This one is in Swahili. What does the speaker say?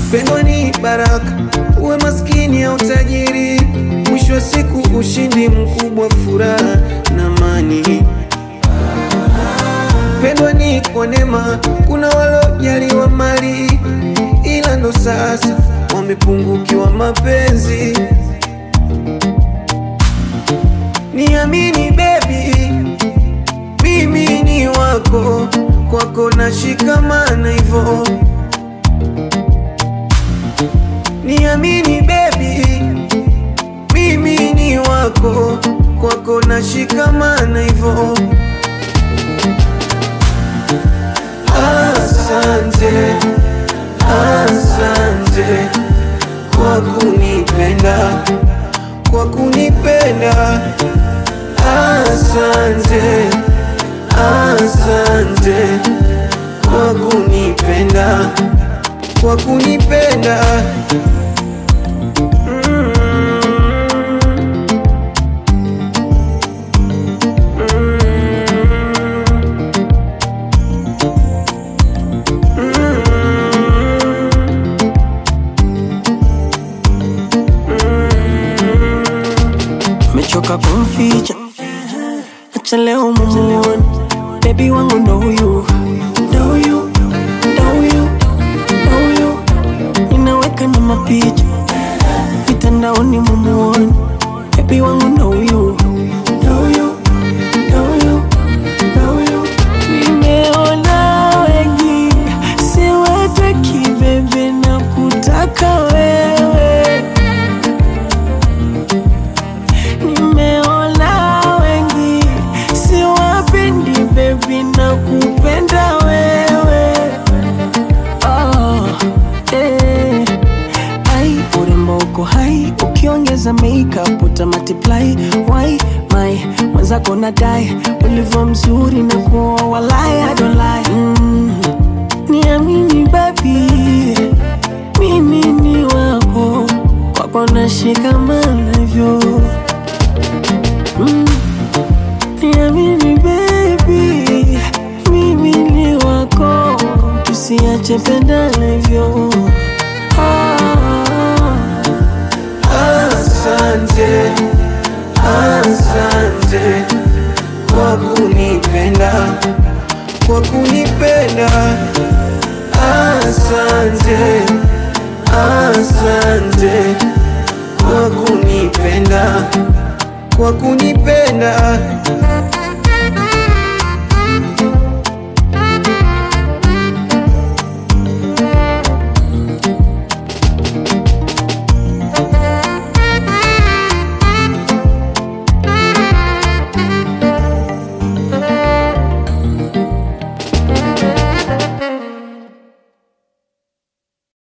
Pendo ni baraka, uwe maskini au tajiri, mwisho wa siku ushindi mkubwa, furaha na amani. Pendo ni kwa neema, kuna walojaliwa mali, ila ndo sasa wamepungukiwa mapenzi. Niamini baby, mimi ni wako, kwako nashikamana hivyo. Niamini baby, mimi ni wako, kwako nashikamana hivyo. Asante, asante kwa kunipenda, kwa kunipenda. Asante, asante kwa kunipenda, kwa kunipenda. Mm. mechoka kumficha, acha leo mumuone bebi wangu ndo huyu, ndo huyu, ndo huyu, ndo huyu, ninaweka na mapicha mitandaoni mumuone bebi wangu ndo huyu, ndo huyu, ndo huyu, ndo huyu. Nimeona wengi siwataki bebe na kutaka wewe Nimeona wengi siwapendi baby na kupenda wewe oh, eh. Ai, urembo uko hai ukiongeza makeup uta multiply why my mwenzako nadai ulivyo mzuri na kuoa walai I don't lie mm. Niamini baby mimi ni wako kwako nashikamana hivyo Mm. Niamini baby, mimi ni wako, tusiache pendana hivyo. Ah, Asante, asante kwa kunipenda, kwa kunipenda. Asante, asante kwa kunipenda, kwa kunipenda.